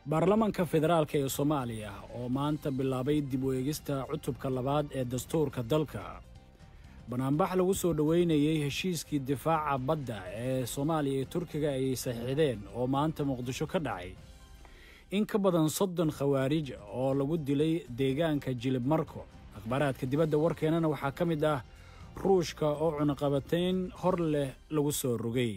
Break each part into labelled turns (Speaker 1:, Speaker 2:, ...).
Speaker 1: baarlamaanka federaalk ee soomaaliya oo maanta bilaabay dib u eegista cutubka labaad ee dastuurka dalka banaanbax lagu soo dhoweynayey heshiiskii difaaca badda ee soomaaliya iyo turkiga ay saxiixdeen oo maanta muqdisho ka dhacay in ka badan soddon khawaarij oo lagu dilay deegaanka jilib marko akhbaaraadka dibadda warkeenana waxaa ka mid ah ruushka oo cunaqabatayn hor leh lagu soo rogay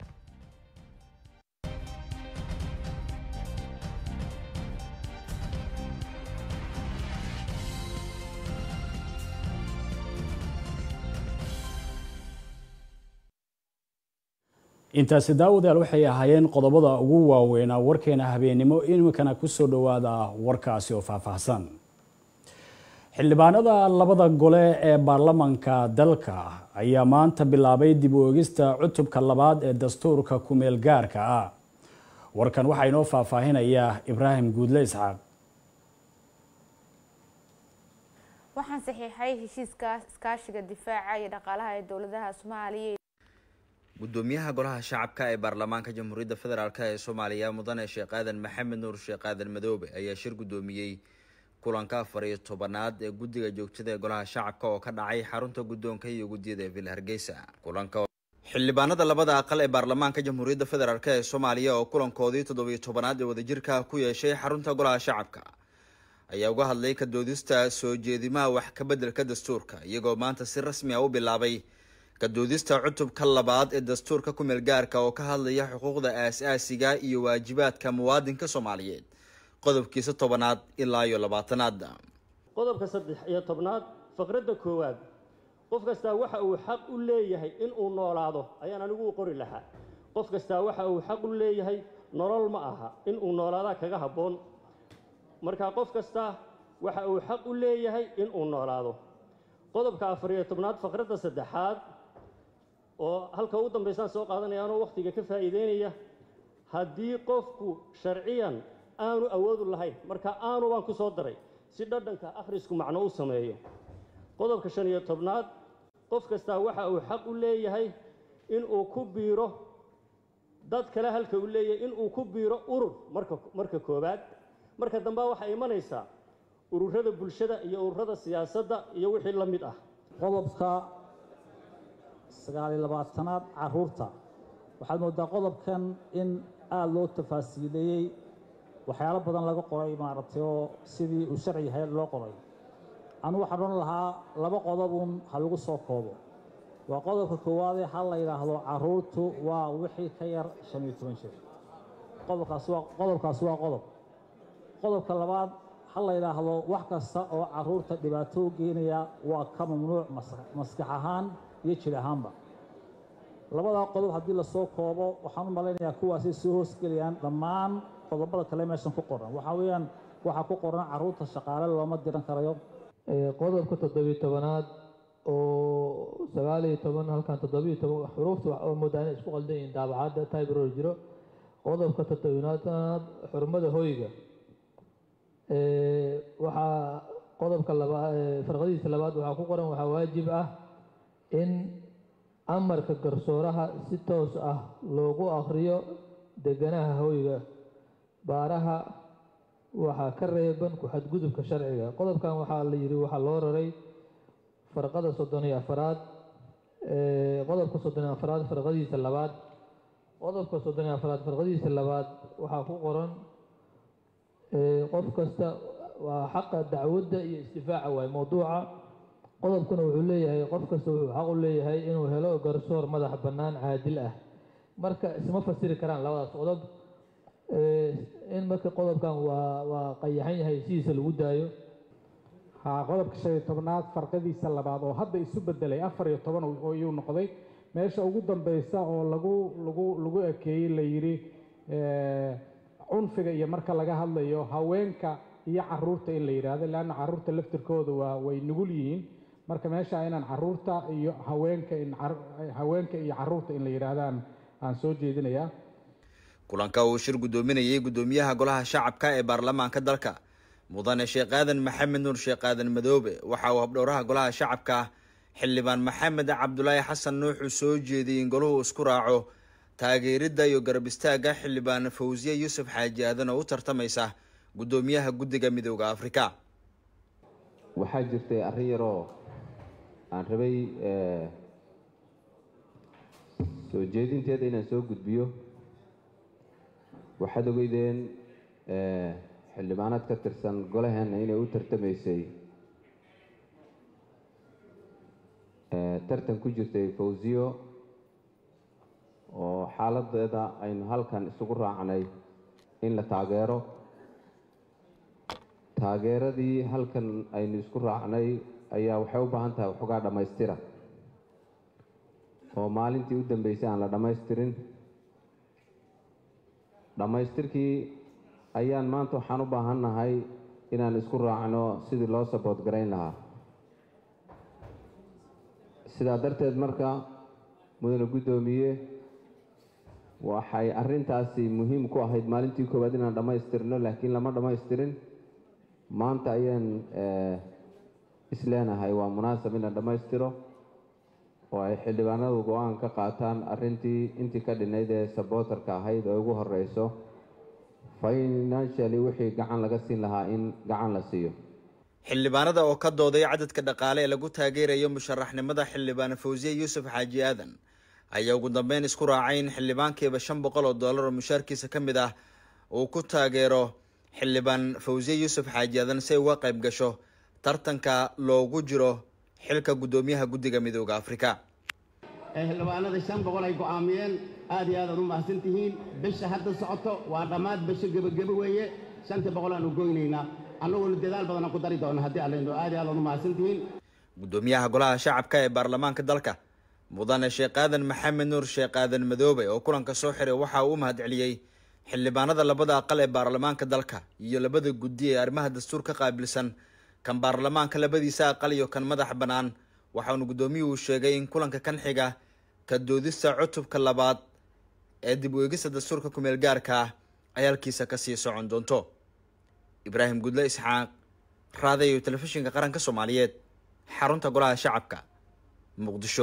Speaker 1: intaasi daawadaal waxay ahaayeen qodobada ugu waaweynaa warkeena habeennimo iminkana ku soo dhowaada warkaasi oo faahfaahsan xildhibaanada labada gole ee baarlamanka dalka ayaa maanta bilaabay dib u eegista cutubka labaad ee dastuurka kumeel gaarka ah warkan waxaa inoo faahfaahinaya ibraahim guudle isxaaq
Speaker 2: waxaan saxiixay heshiiska iskaashiga difaaca iyo dhaqaalaha ee dowladaha soomaaliya
Speaker 3: gudoomiyaha golaha shacabka ee baarlamaanka jamhuuriyadda federaalk ee soomaaliya mudane sheekh aadan maxamed nuur sheekh aadan madoobe ayaa shir gudoomiyey kulanka afar iyo tobanaad ee guddiga joogtada ee golaha shacabka oo ka dhacay xarunta guddoonka iyo guddiyada ee villa hargeysa kulanka xildhibaanada labada aqal ee baarlamaanka jamhuuriyadda federaalk ee soomaaliya oo kulankoodii toddobiyo tobanaad ee wadajirka ku yeeshay xarunta golaha shacabka ayaa uga hadlay ka doodista soo jeedimaha wax ka beddelka dastuurka iyagoo maanta si rasmi ah u bilaabay kadoodista cutubka labaad ee dastuurka kumeel gaarka oo ka hadlaya xuquuqda aas-aasiga iyo waajibaadka muwaadinka soomaaliyeed qodobkiisa tobanaad ilaa iyo labaatanaad
Speaker 4: qodobka saddex iyo tobnaad faqradda koowaad qof kastaa waxa uu xaq u leeyahay inuu noolaado ayaan anigu u qori lahaa qof kastaa waxa uu xaq u leeyahay nolol ma aha inuu noolaadaa kaga habboon markaa qof kastaa waxa uu xaq u leeyahay inuu noolaado qodobka afar iyo tobnaad faqradda saddexaad oo halka ugu dambaysaan soo qaadanaya anoo wakhtiga ka faa'iideynaya haddii qofku sharciyan aanu awoodu lahayn marka aanu baan ku soo daray si dhadhanka akhrisku macno u sameeyo qodobka shan iyo tobnaad qof kastaa waxa uu xaq u leeyahay inuu ku biiro dad kale halka uu leeyahay inuu ku biiro urur marka marka koowaad marka dambea waxaa imanaysaa ururada bulshada iyo ururada siyaasadda iyo wixii la mid ah
Speaker 5: qodobka sagaaliyo labaatanaad caruurta waxaad moodaa qodobkan in aada loo tafaasiileeyey waxyaalo badan laga qoray maaragtay oo sidii uu sharci yahay loo qoray anugu waxaan odhan lahaa laba qodobun ha lagu soo koobo waa qodobka koowaadee ha la yidhaahdo caruurtu waa wixii ka yar shan iyo toban jir qodobkaas waa qodobkaas waa qodob qodobka labaad ha la yidhaahdo wax kasta oo caruurta dhibaato u geenaya waa ka mamnuuc maskax ahaan iyo jir ahaanba labadaa qodob haddii lasoo koobo waxaan u malaynayaa kuwaasay soo hoosgelayaan dhammaan qodobada kale meeshan ku qoran waxaa weeyaan waxaa ku qoran caruurta shaqaale looma diran karayo
Speaker 6: qodobka toddobiyo tobanaad oo sagaaliyo toban halkan toddobiyo toban xuruufta oo moodaa inay isku qaldan yihiin daabacadda tybro jiro qodobka toddobiyaatanaad xurmada hoyga waxaa qodobka laba farqadiisa labaad waxaa ku qoran waxaa waajib ah in amarka garsooraha si toos ah loogu akhriyo deganaha hoyga baaraha waxaa ka reeban ku-xadgudubka sharciga qodobkan waxaa la yidhi waxaa loo raray farqada soddon iyo afaraad qodobka soddon iyo afaraad farqadiisa labaad qodobka soddon iyo afaraad farqadiisa labaad waxaa ku qoran qof kasta waa xaqa dacwadda iyo isdifaaca waay mowduuca qodobkuna wuxuu leeyahay qof kasta wuxuu xaq u leeyahay inuu helo garsoor madax bannaan caadil ah marka isma fasiri karaan labadaas qodob in marka qodobkan waa waa qayaxan yahay sidiisa lagu daayo
Speaker 7: haa qodobka shan iyo tobnaad farqadiisa labaad oo hadda isu bedelay afar iyo toban ayuu noqday meesha ugu dambeysa oo lagu lagu lagu ekeeyey la yidhi cunfiga iyo marka laga hadlayo haweenka iyo caruurta in la yidhaahdo leanna caruurta laftirkooda waa way nugul yihiin marka meesha inaan caruurta iyo haweenka in haweenka iyo caruurta in la yidhaahdaan aan soo jeedinayaa
Speaker 3: kulanka uu shir guddoominayay guddoomiyaha golaha shacabka ee baarlamaanka dalka mudane sheekh aadan maxamed nuur sheekh aadan madoobe waxa uu habdhowraha golaha shacabka xildhibaan maxamed cabdulaahi xasan nuuxu soo jeediyey in goluhu isku raaco taageeridda iyo garab istaagga xildhibaan fawsiye yuusuf xaaji aadan oo u tartamaysa guddoomiyaha guddiga midooda afrika
Speaker 8: waxaa jirtay arrin yaroo aan rabay soo jeedinteeda inaan soo gudbiyo waxaad ogeydeen xildhibaanaad ka tirsan golaheenna inay u tartamaysay tartan ku jirtay fawsiyo oo xaaladeeda aynu halkan isugu raacnay in la taageero taageeradii halkan aynu isku raacnay ayaa waxay u baahan tahay waxoogaa dhammaystira oo maalintii u dambeysay aan la dhammaystirin dhammaystirkii ayaan maanta waxaan u baahan nahay inaan isku raacno sidii loo sabood garayn lahaa sidaa darteed marka mudane guddoomiye waxay arrintaasi muhiim ku ahayd maalintii koowaad inaan dhammaystirno laakiin lama dhammaystirin maanta ayaan isleenahay waa munaasab in la dhammaystiro oo ay xildhibaanadu go-aan ka qaataan arrintii intii ka dhinayd ee sabootarka ahayd oo ugu horeyso financially wixii gacan laga siin lahaa in gacan la siiyo
Speaker 3: xildhibaanada oo ka dooday cadadka dhaqaale ee lagu taageerayo musharaxnimada xildhibaan fawsiye yuusuf xaaji aadan ayaa ugu dambeyn isku raacay in xildhibaankiiba shan boqol oo dollar oo mushaarkiisa ka mid ah uu ku taageero xildhibaan fawsiye yuusuf xaaji aadan si ay uga qayb gasho tartanka loogu jiro xilka guddoomiyaha guddiga midooda afrika
Speaker 9: xildhibaanada shan boqol ay go-aamiyeen aad iyo aad aad u mahadsan tihiin bisha hadda socoto waa dhammaad bisho gebagebe weeye shantii boqol aan u goynaynaa annaguna dadaal badanaan ku dari doona haddii allayno aad iyo aad aad u mahadsan tihiin
Speaker 3: guddoomiyaha golaha shacabka ee baarlamaanka dalka mudane sheekh aadan maxamed nuur sheekh aadan madoobe oo kulanka soo xiray waxa uu u mahad celiyey xildhibaanada labada aqal ee baarlamaanka dalka iyo labada guddi ee arrimaha dastuur ka qaabilsan kan baarlamaanka labadiisa aqal iyo kan madax bannaan waxaanu guddoomiyuhu sheegay in kulanka kan xiga ka doodista cutubka labaad ee dib u eegista dastuurka kumeel gaarka ah ay halkiisa kasii socon doonto ibraahim gudle isxaaq raadayo telefishinka qaranka soomaaliyeed xarunta golaha shacabka muqdisho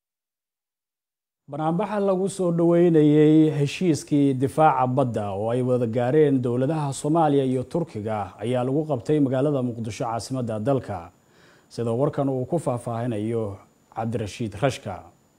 Speaker 1: banaanbaxa lagu soo dhoweynayey heshiiskii difaaca badda oo ay wada gaareen dowladaha soomaaliya iyo turkiga ayaa lagu qabtay magaalada muqdisho caasimadda dalka sida warkan uu ku faahfaahinayo cabdirashiid rashka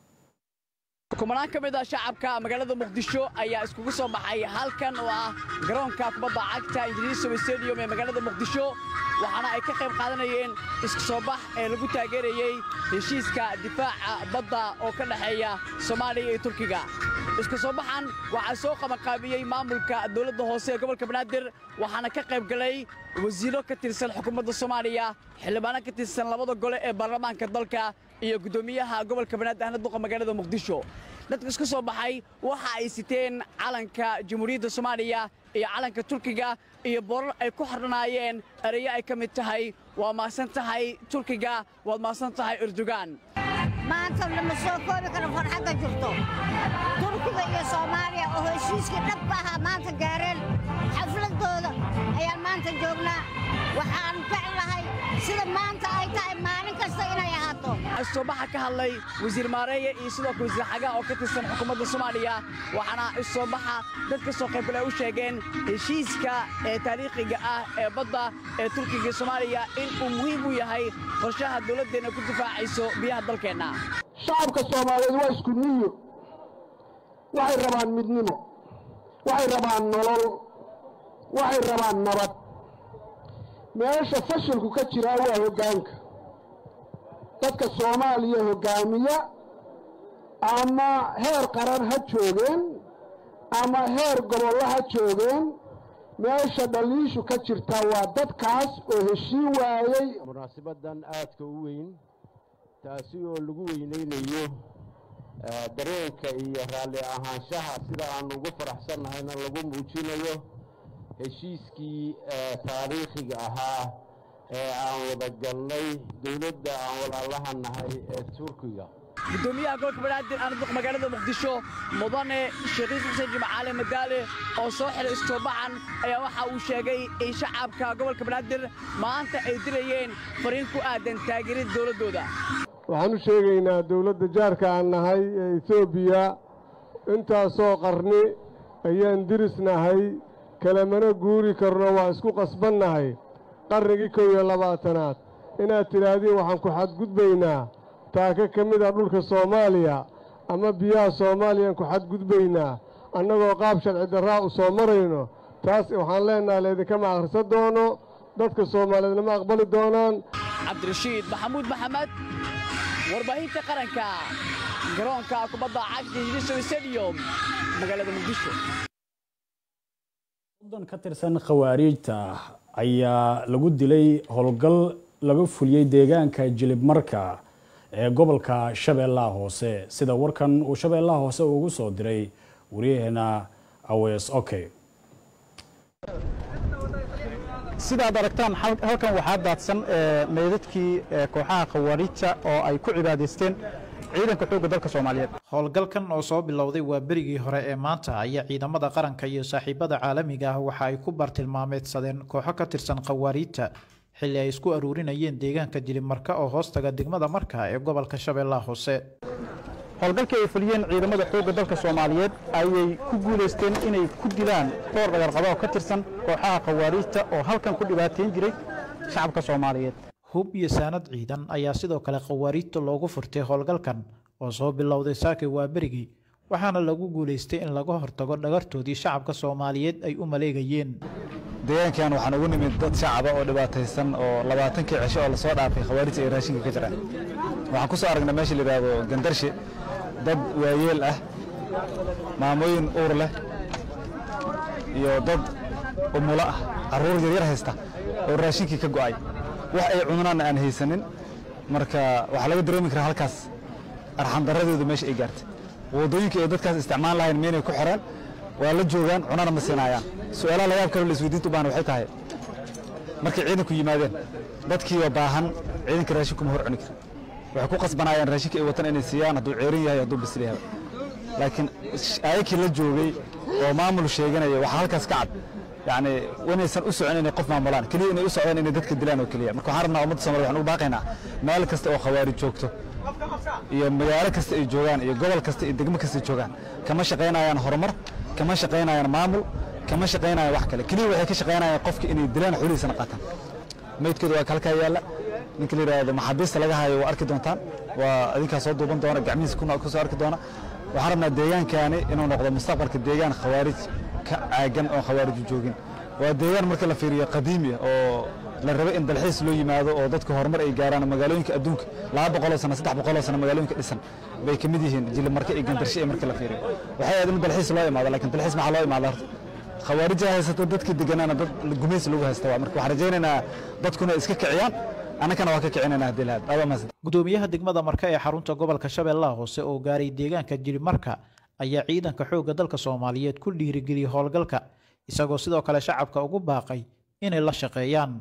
Speaker 10: kumanaan ka mid ah shacabka magaalada muqdisho ayaa iskugu soo baxay halkan oo ah garoonka kubadda cagta ingiriisow stadium ee magaalada muqdisho waxaana ay ka qayb qaadanayeen isku soo bax ee lagu taageerayey heshiiska difaaca badda oo ka dhexeeya soomaaliya iyo turkiga isku soo baxan waxaa soo qabanqaabiyey maamulka dowladda hoose ee gobolka banaadir waxaana ka qayb galay wasiiro ka tirsan xukuumadda soomaaliya xildhibaano ka tirsan labada gole ee baarlamaanka dalka iyo guddoomiyaha gobolka banaadir ahna duqa magaalada muqdisho dadka isku soo baxay waxa ay siteen calanka jamhuuriyadda soomaaliya iyo calanka turkiga iyo boorar ay ku xardhanaayeen ereyo ay ka mid tahay waa maasan tahay turkiga waad maasan tahay erdogan
Speaker 11: maanta lama soo koobi karo farxadda jirto turkiga iyo soomaaliya oo heshiiskii dhabka ahaa maanta gaareen xafladooda ayaan maanta joognaa waxaan jeclahay sida maanta ay tahay maalin kasta inay ahaato
Speaker 10: isoobaxa ka hadlay wasiir maareeye iyo sidoo kale wasiir xagaa oo ka tirsan xukuumadda soomaaliya waxaana isoobaxa dad ka soo qaybgala u sheegeen heshiiska ee taariikhiga ah ee badda ee turkiga iyo soomaaliya in uu muhiim u yahay qorshaha dowladdeenna ku difaacayso biyaha dalkeenna
Speaker 12: shacabka soomaaliyeed waa isku niyo waxay rabaan midnimo waxay rabaan nolol waxay rabaan nabad meesha fashilku ka jiraa waa hoggaanka dadka soomaaliya hoggaamiya ama heer qaran ha joogeen ama heer gobollo ha joogeen meesha dhaliishu ka jirtaa waa dadkaas oo heshiin waayey
Speaker 13: munaasabaddan aadka u weyn taasi oo lagu weynaynayo dareenka iyo raalli ahaanshaha sida aan ugu faraxsannahayna lagu muujinayo heshiiskii taariikhiga ahaa ee aan wada galnay dowladda aan walaalaha nahay ee turkiga
Speaker 10: gudoomiyaha gobolka banaadir aan duq magaalada muqdisho mudane sheekhiis xuseen jimcaale madaale oo soo xiray istoobaxan ayaa waxa uu sheegay in shacabka gobolka banaadir maanta ay dirayeen fariin ku aadan taageerida dowladdooda
Speaker 12: waxaan u sheegaynaa dowladda jaarka aan nahay ee etoobiya
Speaker 14: intaasoo qarni ayaan dirisnahay kalamana guuri karno waa isku qasbannahay qarnigii kow iyo labaatanaad inaad tidhaahdiin waxaan ku xadgudbaynaa taaka ka mid ah dhulka soomaaliya ama biyaha soomaaliyaan ku xadgudbaynaa annagoo qaab sharci darraa u soo marayno taas waxaan leennahay laydinkama akhrisan doono dadka soomaaliyeedna ma aqbali doonaan
Speaker 10: cabdirashiid maxamuud maxamed warbaahinta qaranka garoonka kubadda cagta hiliso stadium magaalada muqdisho
Speaker 1: soddon ka tirsan khawaariijta ayaa lagu dilay howlgal laga fuliyey deegaanka jilib marka ee gobolka shabeellaha hoose sida warkan uu shabeellaha hoose ugu soo diray waryaheena awees oke
Speaker 15: sidaad aragtaan halkan waxaa daadsan meydadkii kooxaha khawaariijta oo ay ku cibaadaysteen ciidanka xoogga dalka soomaaliyeed
Speaker 16: howlgalkan oo soo bilowday waa berigii hore ee maanta ayaa ciidamada qaranka iyo saaxiibada caalamiga ah waxa ay ku bartilmaameedsadeen kooxo ka tirsan khawaariijta xilli ay isku aruurinayeen deegaanka jilimarka oo hoostaga degmada marka ee gobolka shabeellaha hoose
Speaker 15: howlgalkii ay fuliyeen ciidamada xoogga dalka soomaaliyeed ayay ku guulaysteen inay ku dilaan dhowr dhagarqaba oo ka tirsan kooxaha khawaariijta oo halkan ku dhibaateyn jiray shacabka soomaaliyeed
Speaker 16: hub iyo saanad ciidan ayaa sidoo kale khawaariijta loogu furtay howlgalkan oo soo bilowday saakay waa berigii waxaana lagu guulaystay in laga hortago dhagartoodii shacabka soomaaliyeed ay u maleegayeen
Speaker 17: deegaankan waxaan ugu nimid dad shacaba oo dhibaataysan oo labaatankii cisho oo lasoo dhaafay khawaarijta ay raashinka ka jiraan waxaan ku soo aragnay meesha la yidhaahdo gandarshe dad waayeel ah maamooyin uur leh iyo dad umulo ah carruur yaryar haysta oo raashinkii ka go'ay wax ay cunaanna aan haysanin marka waxaa laga dareemi karaa halkaas arxandarradoodu meesha ay gaartay waddooyinka ay dadkaas isticmaal lahayn meynay ku xiraan waa la joogaan cunana ma siinaayaan su-aalaha layaab kale la isweydiinta u baahan waxay tahay markay ciidanku yimaadeen dadkiiba baahan ciidanka raashinku ma hor cuni kara waxay ku qasbanaayaan raashinka ay watan inay siiyaan hadduu ceerin yahay hadduu bisil yahay laakiin ayakii la joogay oo maamul sheeganaya waxaa halkaas ka cad yacni inaysan u socon inay qof maamulaan keliya inay u socdaan inay dadka dilaan oo keliya marka waxaan rabnaa ummadda soomaliya waxaan ugu baaqaynaa meel kasta oo khawaarij joogto iyo magaalo kasta ay joogaan iyo gobol kasta iyo degmo kasta ay joogaan kama shaqaynayaan horumar kama shaqaynayaan maamul kama shaqaynayaan wax kale keliya waxay ka shaqaynayaan qofka inay dilaan xulihiisana qaataan meydkooda waa halkaa yaalla ninka la yidhaahdo maxaabiista laga hayo waa arki doontaan waa adinkaa soo duuban doona gacmihiisa ku soo arki doona waxaan rabnaa deegaankaani inuu noqdo mustaqbalka deegaan khawaarij ka caagan oo khawaariju joogin waa deegaan marka la fiiriyo qadiimi oo la rabo in dalxiis loo yimaado oo dadka horumar ay gaaraan magaalooyinka adduunka laba boqoloo sano saddex boqoloo sano magaalooyinka dhisan bay ka mid yihiin jilimarka iyo gandarshe ee marka la fiiriyo waxay ahayd in dalxiis loo imaado laakiin dalxiis maxaa loo imaada horta khawaarija haysata dadkii deganaana dad gumays lagu haysta waa marka waxaan rajaynaynaa dadkuna iska kiciyaan annagana waa ka kicinayna haddii lahaad adaa mahadsan
Speaker 16: gudoomiyaha degmada marka ee xarunta gobolka shabeellaha hoose oo gaaray deegaanka jilimarka ayaa ciidanka xoogga dalka soomaaliyeed ku dhiirigeliyey howlgalka isagoo sidoo kale shacabka ugu baaqay inay la shaqeeyaan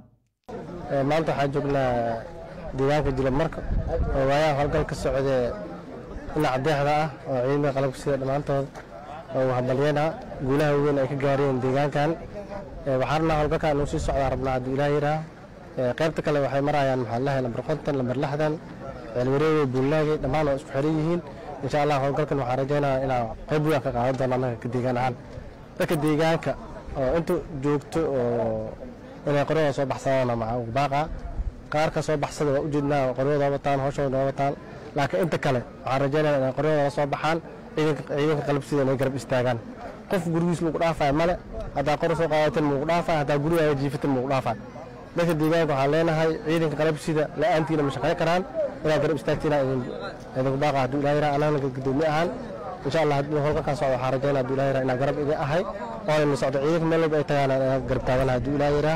Speaker 18: maanta waxaan joognaa deegaanka jilimarka oo waayaha howlgal ka socdee dhinaca deexda ah oo ciidamada qalabka sida dhammaantood oo hambalyana guulaha weyn ay ka gaareen deegaankan waxaan rabnaa howlgalkan inuu sii socdaa rabnaa hadduu ilaah yidhaah qaybta kale waxay marayaan maxaa lahay lambar konton lambar lixdan ceelwareege buullaage dhammaan waa isku xiran yihiin insha allah howlgalkan waxaan rajaynayaa inaan qayb weyn ka qaadan doono annaga ka deegaan ahaan dadka deegaanka oo inta joogto oo inay qoryada soo baxsadaan maxaa ugu baaqa qaar ka soo baxsada waa ujeednaa qoryadooda wataan hawshooda wataan laakiin inta kale waxaan rajaynayaa inay qoryadooda la soo baxaan ciidanka qalabsida inay garab istaagaan qof gurigiis lagu dhaafaya male haddaa qor soo qaadatin magu dhaafaya haddaa gurigaaga jiifatin magu dhaafaya dadka deegaanka waxaan leenahay ciidanka qalabsida la-aantiina ma shaqayn karaan inaad garab istaagtiina idinku baaqa hadduu ilaah yaraa anagana gudoomiye ahaan insha allah haddii howlgalkan socdo waxaan rajaynaa hadduu ilaah yaraa inaan garab idin ahay oo ayna socdo ciidanka meel walba ay tagaan inaan garab taagana hadduu ilaah yaraa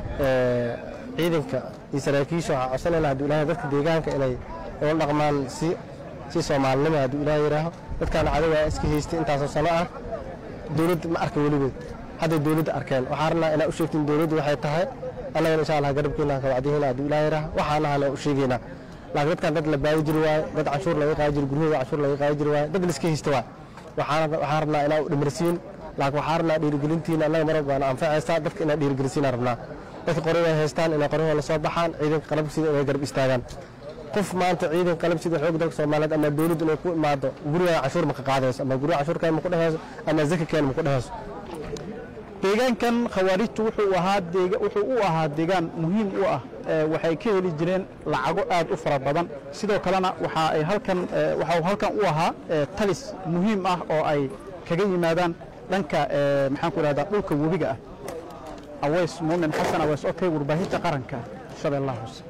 Speaker 18: ciidanka iyo saraakiisha waxaan codsanayna hadduu ilaah dadka deegaanka inay ula dhaqmaan si si soomaalinimo hadduu ilaah yaraaho dadkaana cadawa iska haystay intaasoo sano ah dowladda ma arka weligood hadday dowladda arkeen waxaan rabnaa inaa u sheegtiin dowladdu waxay tahay annagana insha allah garabkeena ka wacdihiina hadduu ilaah yaraaho waxaan ahana u sheegaynaa laakiin dadkan dad la baadi jiri waaye dad canshuur laga qaadi jiri guryahooda canshuur laga qaadi jiri waaye dad la iska haysta waaye waxaan waxaan rabnaa inaa u dhimarsiin laakiin waxaan rabnaa dhiirigelintiina annaga mar walba anfacaysaa dadka inaa dhiirigelisiinaa rabnaa dadka qoryada haystaan inay qoryahooda la soo baxaan ciidanka qalabka sida inay garab istaagaan qof maanta ciidan qalab sida xoog dalka soomaaliyeed ama dowladdu inay ku imaado guriga cashuur ma ka qaadayso ama guriga cashuurkeen ma ku dhehayso ama zakakeen ma ku dhehayso
Speaker 15: deegaankan khawaarijtu wuxuu ahaa deega- wuxuu u ahaa deegaan muhiim u ah ee waxay ka heli jireen lacago aad u fara badan sidoo kalena waxa ay halkan ee, waxa uu halkan u ahaa ee, talis muhiim ah oo ay kaga yimaadaan dhanka ee, maxaan ku idhahdaa dhulka webiga ah aweys muumin xasan aweys okey warbaahinta qaranka shabeellaha hoose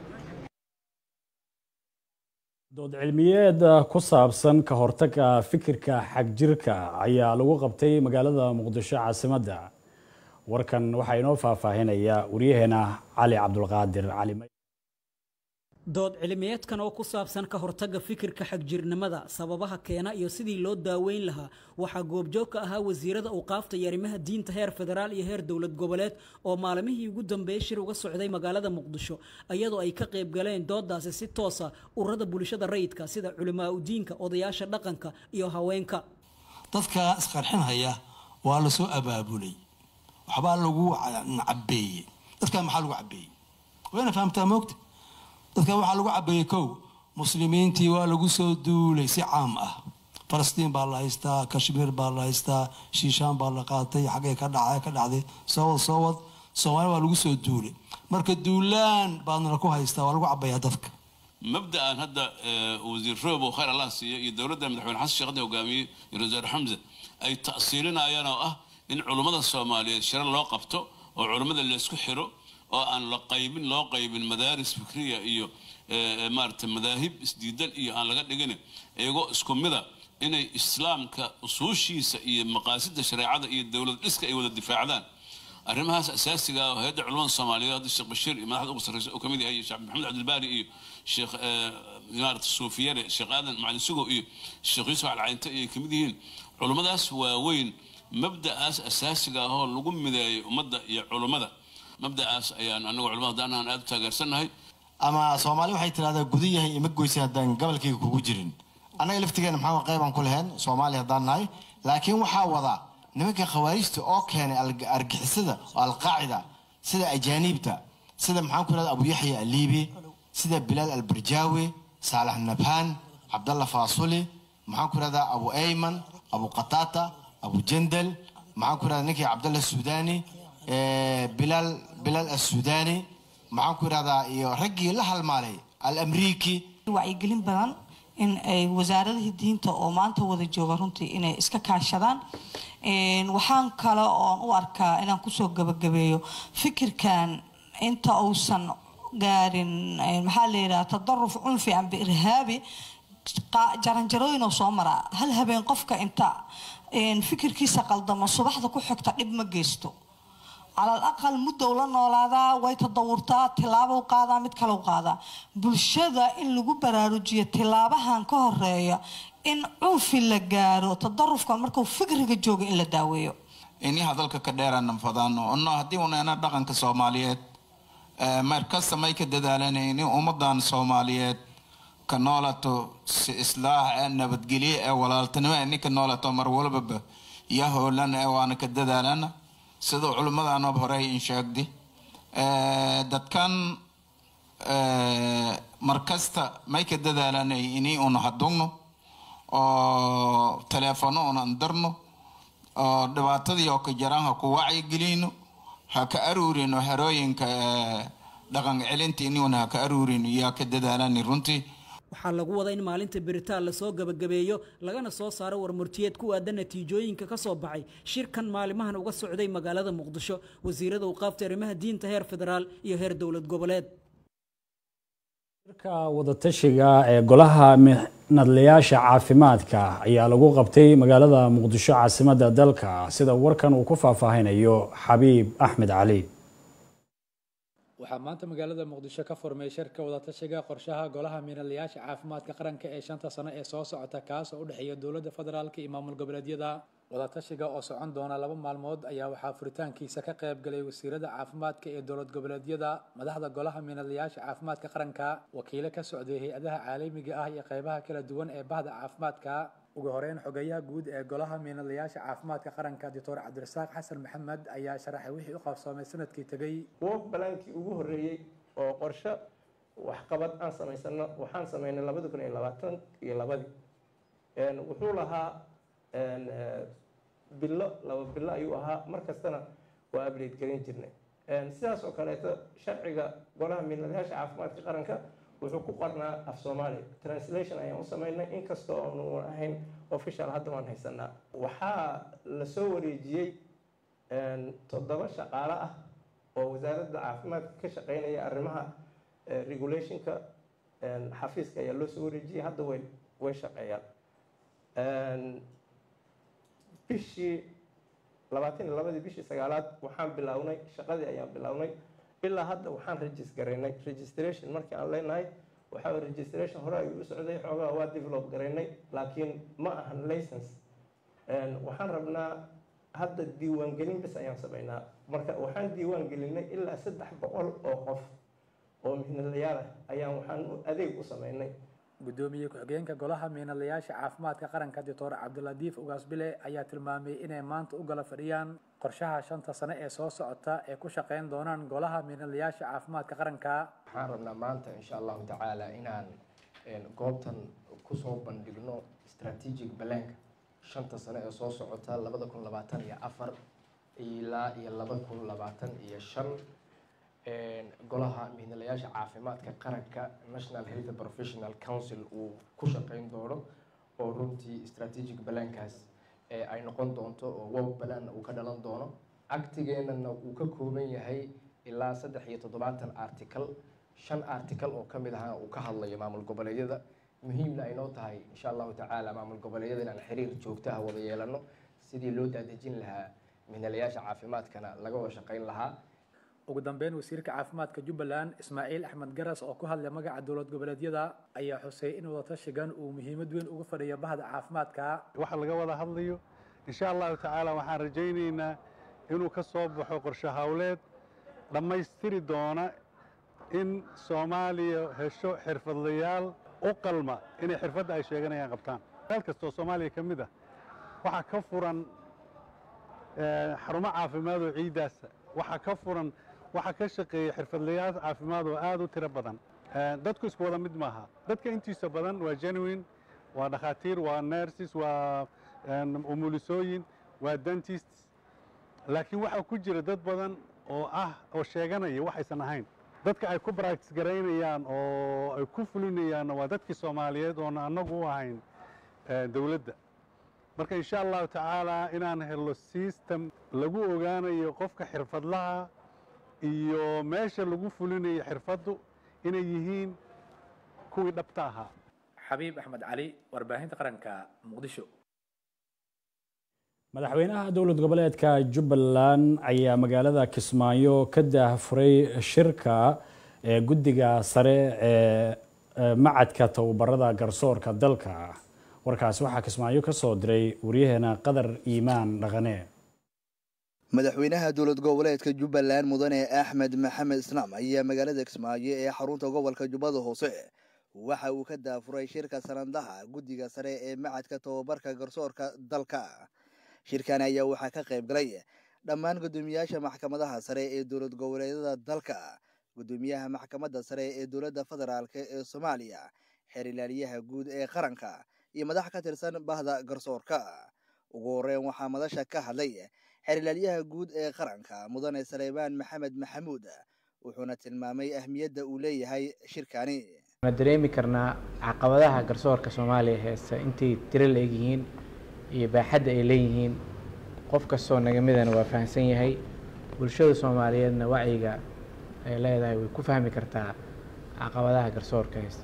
Speaker 1: dood cilmiyeed ku saabsan ka hortagga fikirka xagjirka ayaa lagu qabtay magaalada muqdisho caasimadda warkan waxaa inoo faahfaahinaya waryaheena cali cabdulqaadir cali may
Speaker 19: dood cilmiyeedkan oo ku saabsan ka hortagga fikirka xagjirnimada sababaha keena iyo sidii loo daaweyn lahaa waxaa goobjoog ka ahaa wasiirada awqaafta iyo arrimaha diinta heer federaal iyo heer dowlad goboleed oo maalmihii ugu dambeeyey shir uga socday magaalada muqdisho iyadoo ay ka qayb galeen doodaasi si toosa ururada bulshada rayidka sida culimaa udiinka odayaasha dhaqanka iyo haweenka
Speaker 20: dadka isqarxinhaya waa la soo abaabulay waxbaa lagu cabeeyey dadka maxaa lagu cabeeyey wayna fahamtaa moogta dadka waxaa lagu cabeeyey kow muslimiintii waa lagu soo duulay si caam ah falastiin baa la haystaa kashmiir baa la haystaa shiishaan baa la qaatay xaggee ka dhacay ka dhacday soo wad soo wad soomaali waa lagu soo duulay marka duulaan baadna ku haystaa waa lagu cabeeyaa dadka
Speaker 21: mabda'an hadda wasiir roob oo khayr allah siiyo iyo dowladda madaxweyne xasan sheekh hadda hogaamiyey iyo rasaar xamse ay ta'siilinayaan oo ah in culummada soomaaliyeed shiro loo qabto oo culummada laysku xiro oo aan la qaybin loo qaybin madaaris fikriya iyo maarata madaahib isdiidan iyo aan laga dhigin iyagoo isku mida inay islaamka usuushiisa iyo maqaasidda shareecada iyo dowlad dhiska ay wada difaacdaan arrimahaas asaasiga ah oo hay-adda culamada soomaaliyeed hadda sheekh bashiir iyo madaxda ugu sarreysa oo kamid yahay sheekh maxamed cabdilbaari iyo sheekh maarata suufiyare sheekh aadan macalin sugo iyo sheekh yuusuf alcaynte iyo kamid yihiin culummadaas waaweyn mabda'aas asaasiga ah oo lagu mideeyay ummadda iyo culummada mabda'aas ayaan anagu culamada haddaan ahaan aada u taageersannahay
Speaker 22: ama soomaali waxay tidhahdaa guda yahay ima goysa haddaan gobolkayga kugu jirin annaga laftigeena maxaa qaybaan ku lahayn soomaali haddaan nahay laakiin waxaa wada nimanka khawaarijta oo keenay argixisada oo alqaacida sida ajaaniibta sida maxaan ku idhahda abu yaxya aliibi sida bilaal albarjaawi saalax nabhaan cabdalla faasuli maxaan ku idhahdaa abu ayman abu qataata abu jandal maxaan ku idhahdaa ninkii cabdalla suudani bilaal bilaal assuudani maxaan ku idhahdaa iyo raggii la halmaalay alamriiki
Speaker 23: wacyigelin badan in ay wasaaradihii diinta oo maanta wada jooga runtii inay iska kaashadaan waxaan kale oon u arkaa inaan kusoo gabagabeeyo fikirkan inta uusan gaarin maxaa la yidhaha tadaruf cunfi amba irhaabi jaranjarooyin oo soo maraa hal habeen qofka inta fikirkiisa qaldamo subaxda ku xigta dhib ma geysto calal aqal muddow la noolaadaa way tadawurtaa tilaabou qaadaa mid kalau qaadaa bulshada in lagu baraarujiyo tilaabahan ka horeeya in cunfi la gaaro tadarufka markuu fikriga jooga in la daaweeyo
Speaker 24: iniha dalka ka dheerana fadano ono haddii unayna dhaqanka soomaaliyeed mar kasta may ka dadaalanayni ummadan soomaaliyeed ka noolato si islaax ee nabadgelye ee walaaltinimo ee ninka noolato mar walbaba iyo hoolan ee waana ka dadaalana siduu culimmadanob horey in sheegdi dadkan markasta may ka dadaalanay inii una hadugno oo teleefono una andarno oo dhibaatadii oo ka jaraan ha ku wacyigelino ha ka aruurino harooyinka dhaqan celinta inii una ha ka aruurino yaa ka dadaalani runtii
Speaker 19: waxaa lagu wadaa in maalinta beritaan lasoo gabagabeeyo lagana soo saaro warmurtiyeed ku aadan natiijooyinka ka soo baxay shirkan maalimahan uga socday magaalada muqdisho wasiirada awqaafta arrimaha diinta heer federaal iyo heer dowlad goboleed
Speaker 1: shirka wadatashiga ee golaha nadlayaasha caafimaadka ayaa lagu qabtay magaalada muqdisho caasimadda dalka sida warkan uu ku faahfaahinayo xabiib axmed cali
Speaker 25: waxaa maanta magaalada muqdisho ka furmay shirka wadatashiga qorshaha golaha miinadlayaasha caafimaadka qaranka ee shanta sano ee soo socota kaas oo u dhexeeya dowladda federaalka iyo maamul goboleedyada wadatashiga oo socon doona laba maalmood ayaa waxaa furitaankiisa ka qayb galay wasiirada caafimaadka ee dowlad goboleedyada madaxda golaha miinadlayaasha caafimaadka qaranka wakiilo ka socday hay-adaha caalamiga ah iyo qaybaha kala duwan ee bahda caafimaadka ugu horeyn xogeyaha guud ee golaha miinadlayaasha caafimaadka qaranka doctor cabdirasaaq xasan maxamed ayaa sharaxay wixii u qabsoomay sanadkii tegey
Speaker 26: woog balaankii ugu horreeyey oo qorshe
Speaker 2: waxqabad aan samaysano waxaan sameynay labadi kun iyo labaatan iyo labadii wuxuu lahaa bilo laba bilo ayuu ahaa mar kastana waa update garin jirnay sidaas oo kaleeto sharciga golaha miinadayaasha caafimaadka qaranka wuxuu ku qornaa af soomaali translation ayaan u sameynay inkastoo aanu ahayn official hadda waan haysanaa waxaa lasoo wareejiyey toddoba shaqaale ah oo wasaaradda caafimaadka ka shaqeynaya arrimaha regulationka xafiiska ayaa loo soo wareejiyey hadda way way shaqeeyaan bishii labaatan iyo labadii bishii sagaalaad waxaan bilownay shaqadii ayaan bilownay ilaa hadda waxaan regis garaynay registration markii aan leenahay waxaa registration hore ayuu u socday xoogaa waa develop garaynay laakiin ma ahan license waxaan rabnaa hadda diiwaangelin bis ayaan sameynaa marka waxaan diiwaan gelinay ilaa saddex boqol oo qof oo mihnadayaal ah ayaan waxaan adeeg u sameynay
Speaker 25: gudoomiye ku-xigeenka golaha miinadayaasha caafimaadka qaranka doctor cabdiladiif ugaasbile ayaa tilmaamay inay maanta u gala fadhiyaan qorshaha shanta sane ee soo socota ee ku shaqeyn doonaan golaha miinadayaasha caafimaadka qaranka
Speaker 4: waxaan rabnaa maanta insha allahu tacaala inaan goobtan kusoo bandhigno strategic balanka shanta sane ee soo socota labada kun labaatan iyo afar ilaa iyo laba kun labaatan iyo shan golaha mihnalayaasha caafimaadka qaranka national health professional council uu ku shaqeyn doono oo runtii strategic balankaas ay noqon doonto oo wow balanna uu ka dhalan doono actigeenana uu ka kooban yahay ilaa saddex iyo toddobaatan article shan article oo kamid ahana uu ka hadlayo maamul goboleedyada muhiimna ay noo tahay insha allahu tacaala maamul goboleedyada inaan xiriir joogto ah wada yeelano sidii loo daadejin lahaa mihnalayaasha caafimaadkana laga wada shaqeyn lahaa
Speaker 25: ugu dambeyn wasiirka caafimaadka jubbaland ismaaciil axmed garas oo ku hadlay magaca dowlad goboleedyada ayaa xusay in wadatashigan uu muhiimad weyn uga fadhiyo bahda caafimaadka
Speaker 5: waxa laga wada hadlayo insha allahu tacaala waxaan rajaynaynaa inuu ka soo baxo qorshe hawleed dhammaystiri doona in soomaaliya hesho xirfadlayaal u qalma inay xirfadda ay sheeganayaan qabtaan meel kastoo soomaaliya ka mid ah waxaa ka furan xarumo caafimaad oo ciiddaasa waxaa ka furan waxaa ka shaqeeya xirfadlayaal caafimaad oo aad u tiro badan dadku isku wada mid maaha dadka intiisa badan waa genuine waa dhakhaatiir waa nurses waa umulisooyin waa dentists laakiin waxaa ku jira dad badan oo ah oo sheeganaya waxaysan ahayn dadka ay ku practice garaynayaan oo ay ku fulinayaanna waa dadkii soomaaliyeed oona annagu u ahayn dowladda marka insha allahu tacaala inaan helo system lagu ogaanayo qofka xirfadlaha iyo meesha lagu fulinayo xirfaddu inay yihiin kuwii dhabta ahaa
Speaker 25: xabiib axmed cali warbaahinta qaranka muqdisho
Speaker 1: madaxweynaha dowlad goboleedka jubbaland ayaa magaalada kismaayo ka daahfuray shirka ee guddiga sare ee macadka tababarada garsoorka dalka warkaasi waxaa kismaayo ka soo diray waryaheena qadar iimaan dhaqane
Speaker 6: madaxweynaha dowlad goboleedka jubbaland mudane axmed maxamed islaam ayaa magaalada kismaayo ee xarunta gobolka jubbada hoose waxa uu ka daafuray shirka sanadaha guddiga sare ee macadka tababarka garsoorka dalka shirkan ayaa waxaa ka qayb galay dhammaan guddoomiyaasha maxkamadaha sare ee dowlad goboleedyada dalka guddoomiyaha maxkamadda sare ee dowladda federaalk ee soomaaliya xeer ilaaliyaha guud ee qaranka iyo madax ka tirsan bahda garsoorka ugu horeyn waxaa madasha ka hadlay xeer ilaalyaha guud ee qaranka mudane saleymaan maxamed maxamuud wuxuuna tilmaamay ahmiyadda uu leeyahay shirkani
Speaker 7: waxaan dareemi karnaa caqabadaha garsoorka soomaaliya heesta intay tiro la-egyihiin iyo baaxadda ay leeyihiin qof kastoo naga midana waa fahamsan yahay bulshada soomaaliyeedna wacyiga ay leedahay way ku fahmi kartaa caqabadaha garsoorka heesta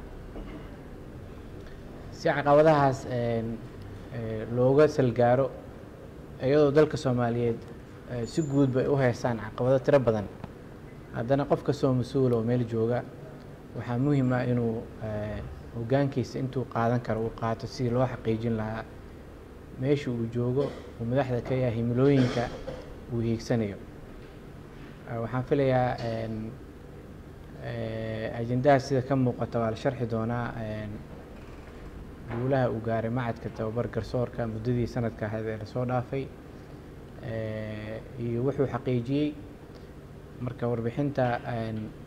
Speaker 7: si caqabadahaas looga salgaaro iyadoo dalka soomaaliyeed si guud bay u heystaan caqabado tiro badan haddana qof kastoo mas-uula oo meel jooga waxaa muhiim ah inuu hoggaankiisa intuu qaadan karo uu qaato sidii loo xaqiijin lahaa meesha uu joogo uu madaxda ka yahay himilooyinka uu hiigsanayo waxaan filayaa ajendaha sida ka muuqata waa la sharxi doonaa guulaha uu gaaray macadka tababar garsoorka muddadii sanadka ahayd ee lasoo dhaafay iyo wuxuu xaqiijiyey marka warbixinta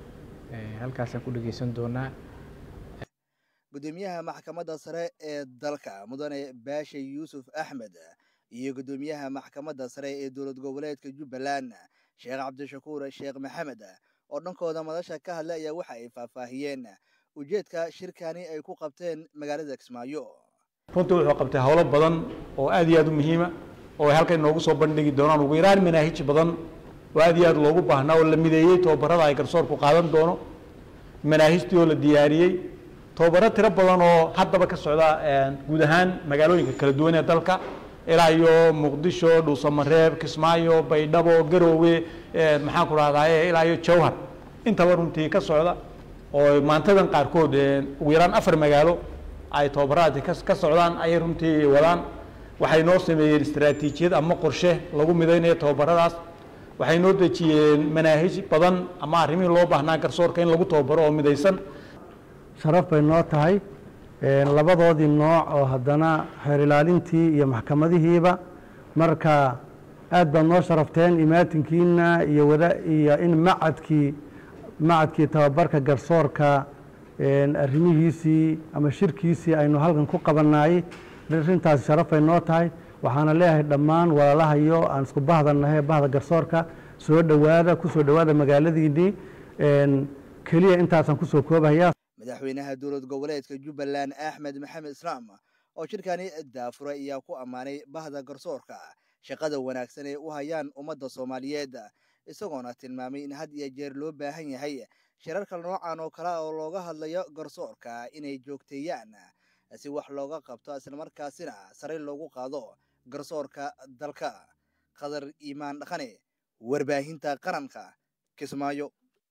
Speaker 7: halkaasaan ku dhegeysan doonaa
Speaker 6: gudoomiyaha maxkamadda sare ee dalka mudane baashe yuusuf axmed iyo gudoomiyaha maxkamadda sare ee dowlad goboleedka jubbaland sheekh cabdishakuur sheekh maxamed oo dhankooda madasha ka hadlay ayaa waxa ay faahfaahiyeen ujeedka shirkani ay ku qabteen magaalada kismaayo
Speaker 3: runtii wuxuu qabtay howlo badan oo aad iyo aad u muhiima oo ay halkan inoogu soo bandhigi doonaan ugu yaraan manaahij badan oo aad iyo aad loogu baahnaa oo la mideeyey tobabarada ay garsoorku qaadan doono manaahijtii oo la diyaariyey tobabaro tiro badan oo haddaba ka socda guud ahaan magaalooyinka kala duwan ee dalka ilaa iyo muqdisho dhuusamareeb kismaayo baydhabo garoowe maxaan ku rahdaye ilaa iyo jawhar intaba runtii ka socda oo maantadan qaarkood ugu yaraan afar magaalo ay tobabaraadii ka socdaan ayay runtii wadaan waxay noo sameeyeen istaraatiijiyad ama qorshe lagu midaynayo tobabaradaas waxay noo dejiyeen manaahij badan ama arrimihii loo baahnaa garsoorka in lagu tababaro oo midaysan
Speaker 8: sharaf bay noo tahay labadoodii nooc oo haddana xeer ilaalintii iyo maxkamadihiiba marka aad baad noo sharafteen imaatinkiina iyo wada iyo in macadkii macadkii tababarka garsoorka arrimihiisii ama shirkiisii aynu halkan ku qabanayey arrintaasi sharaf bay noo tahay waxaana leeyahay dhammaan walaalahayo aan isku bahdannahay bahda garsoorka soo dhowaada kusoo dhowaada magaaladiinnii keliya intaasaan kusoo koobahaya
Speaker 6: madaxweynaha dowlad goboleedka jubbaland axmed maxamed islaam oo shirkani daafuray ayaa ku ammaanay bahda garsoorka shaqada wanaagsan ee u hayaan ummadda soomaaliyeed isagoona tilmaamay in had iyo jeer loo baahan yahay shirarka noocan oo kale oo looga hadlayo garsoorka inay joogteeyaan si wax looga qabto islamarkaasina sare loogu qaado garsoorka dalka qadar iimaan dhaqane warbaahinta qaranka kismaayo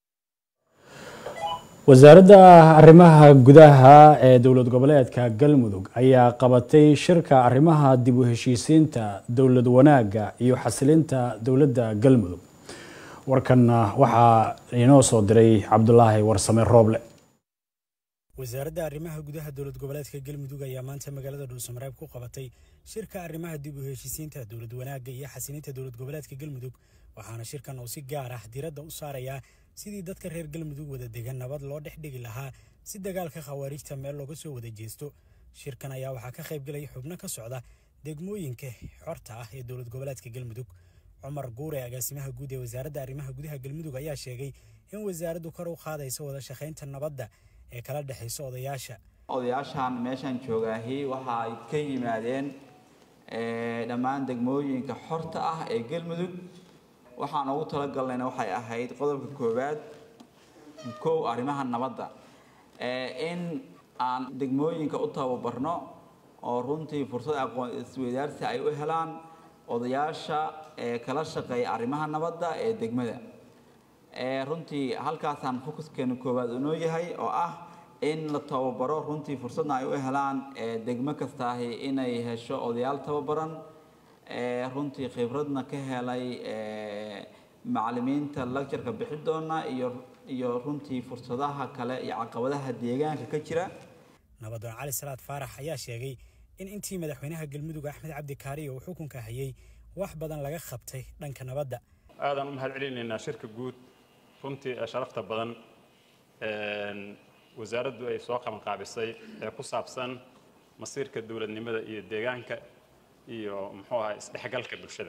Speaker 1: wasaaradda arrimaha gudaha ee dowlad goboleedka galmudug ayaa qabatay shirka arrimaha dib u heshiisiinta dowlad wanaagga iyo xasilinta dowladda galmudug warkanna waxaa inoo soo diray cabdulaahi warsame rooble
Speaker 9: wasaaradda arrimaha gudaha dowlad goboleedka galmudug ayaa maanta magaalada dhuusamareeb ku qabatay shirka arrimaha dib u heshiisiinta dowlad wanaagga iyo xasilinta dowlad goboleedka galmudug waxaana shirkan uu si gaar ah diiradda u saarayaa sidii dadka reer galmudug wada degan nabad loo dhex dhigi lahaa si dagaalka khawaariijta meel looga soo wada jeesto shirkan ayaa waxaa ka qaybgelaya xubno ka socda degmooyinka xorta ah ee dowlad goboleedka galmudug cumar guure agaasimaha guud ee wasaaradda arrimaha gudaha galmudug ayaa sheegay in wasaaraddu kor u qaadayso wada shaqaynta nabadda ee kala dhexaysa odayaasha
Speaker 11: odayaashan meeshan joogaahi waxa ay ka yimaadeen dhammaan degmooyinka xorta ah ee galmudug waxaan ugu talagalnayna waxay ahayd qodobka koowaad kow arrimaha nabadda in aan degmooyinka u tababarno oo runtii fursad aqoon isweydaarsi ay u helaan odayaasha ee kala shaqeeya arrimaha nabadda ee degmada runtii halkaasaan fokuskeena koowaad unoo yahay oo ah in la tababaro runtii fursadna ay u helaan degmo kastaahi inay hesho odayaal tababaran runtii khibradna ka helay macalimiinta lectureka bixi doona iyo iyo runtii fursadaha kale iyo caqabadaha deegaanka ka jira
Speaker 9: nabadoon cali salaad faarax ayaa sheegay in intii madaxweynaha galmudug axmed cabdi kaariyo uu xukunka hayay wax badan laga qabtay dhanka nabadda
Speaker 13: aadaan u mahad celinaynaa shirka guud runtii ee sharafta badan wasaaraddu ay soo qabanqaabisay ee ku saabsan masiirka dowladnimada iyo deegaanka iyo muxuu ahaa isdhexgalka bulshada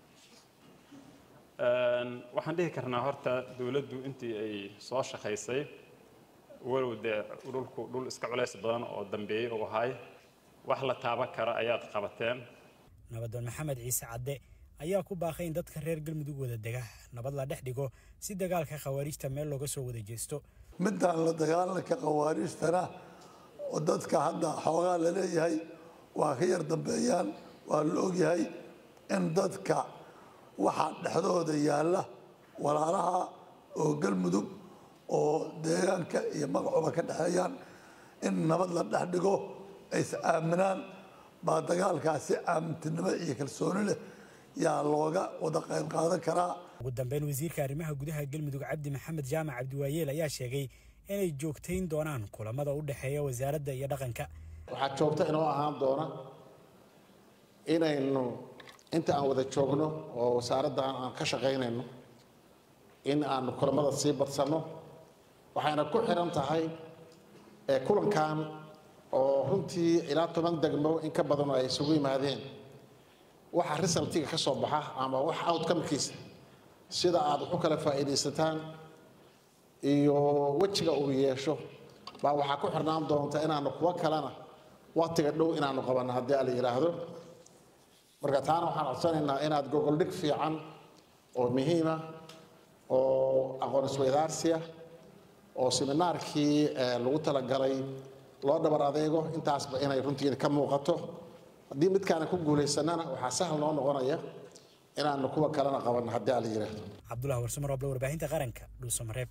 Speaker 13: waxaan dhihi karnaa horta dowladdu intii ay soo shaqaysay walow dee dhulku dhul iska culays badan oo dambeeyey uu ahay wax la taaban kara ayaad qabateen
Speaker 9: nabadoon maxamed ciise cadde ayaa ku baaqay in dadka reer galmudug wada dega nabad la dhex dhigo si dagaalka khawaariijta meel looga soo wada jeesto
Speaker 26: midaan la dagaalanka khawaariijtana oo dadka hadda xoogaa la leeyahay waa ka yar dambeeyaan waa la ogyahay in dadka waxaa dhexdooda yaalla walaalaha oo galmudug oo deegaanka iyo magacuba ka dhexeeyaan in nabad la dhex dhigo ay is aaminaan baa dagaalkaasi aamintinimo iyo kalsooni leh yaa looga wada qayb qaadan karaa
Speaker 9: ugu dambeyn wasiirka arrimaha gudaha galmudug cabdi maxamed jaamac cabdiwaayeel ayaa sheegay inay joogtayn doonaan kulamada u dhexeeya wasaaradda iyo dhaqanka
Speaker 27: waxaa joogto inoo ahaan doona inaynu inta aan wada joogno oo wasaaradda aan ka shaqaynayno in aanu kulamada sii badsanno waxayna ku xiran tahay ee kulankan oo runtii ilaa toban degmo in ka badan oo ay isugu yimaadeen waxa resultiga ka soo baxa ama wax outcomekiisa sida aad wax u kala faa'iidaysataan iyo wejiga uu yeesho baa waxaa ku xirnaan doonta inaanu kuwo kalena waqtiga dhow inaanu qabanno haddii ala yidhaahdo marka taana waxaan codsanaynaa inaad gogoldhig fiican oo muhiima oo aqoon isweydaarsiya oo seminaarkii lagu talagalay loo dhabar adeego intaasba inay runtii ka muuqato haddii midkaana ku guulaysanana waxaa sahal noo noqonaya inaanu kuwa kalena qabanno haddii ala yidhaahdo
Speaker 9: cabdulahi warsamo roble warbaahinta qaranka dhuusamareeb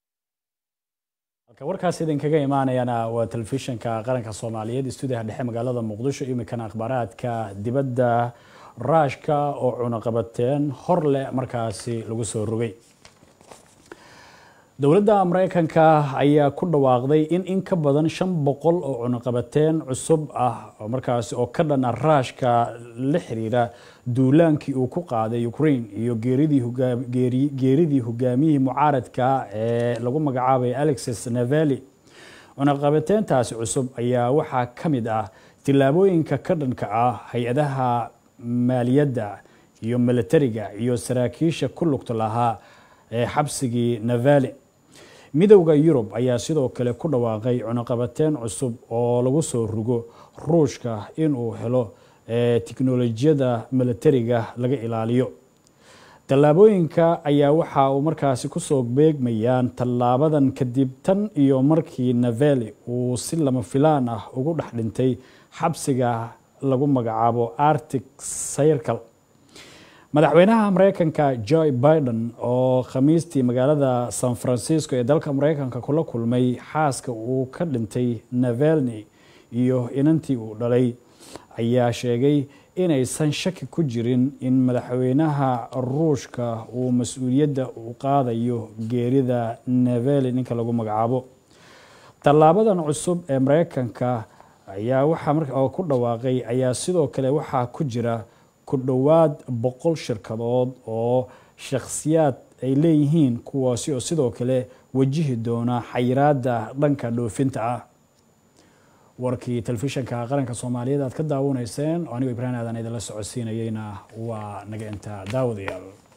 Speaker 1: halka warkaas idinkaga imaanayana waa telefishinka qaranka soomaaliyeed istuudiyaha dhexe magaalada muqdisho imikana akhbaaraadka dibadda raashka oo cunaqabateen hor leh markaasi lagu soo rogay dowladda mareykanka ayaa ku dhawaaqday in in ka badan shan boqol oo cunaqabateen cusub ah oo markaasi oo ka dhana raashka la xiriira duulaankii uu ku qaaday ukraine iyo geeridii hogaamiyihii mucaaradka ee lagu magacaabay alexis naveli cunaqabateentaasi cusub ayaa waxaa ka mid ah tillaabooyinka ka dhanka ah hay-adaha maaliyadda iyo milatariga iyo saraakiisha ku lugta lahaa ee xabsigii navali midowda yurub ayaa sidoo kale ku dhawaaqay cunaqabateen cusub oo lagu soo rugo ruushka inuu helo tiknolojiyada milatariga laga ilaaliyo tallaabooyinka ayaa waxa uu markaasi kusoo beegmayaan tallaabadan kadib tan iyo markii naveli uu si lama filaan ah ugu dhex dhintay xabsiga lagu magacaabo arctic circle madaxweynaha mareykanka joe biden oo khamiistii magaalada san francisco ee dalka mareykanka kula kulmay xaaska uu ka dhintay navalni iyo inantii uu dhalay ayaa sheegay inaysan shaki ku jirin in madaxweynaha ruushka uu mas-uuliyadda u qaadayo geerida naveli ninka lagu magacaabo tallaabadan cusub ee mareykanka ayaa waxaa ku dhawaaqay ayaa sidoo kale waxaa ku jira ku dhowaad boqol shirkadood oo shakhsiyaad ay leeyihiin kuwaasi oo sidoo kale wajihi doona xayiraadda dhanka dhoofinta ah warkii telefishinka qaranka soomaaliyeed aad ka daawanayseen oo anigoo ibraahim aadan idinla socodsiinayeyna waa naga intaa daawadayaal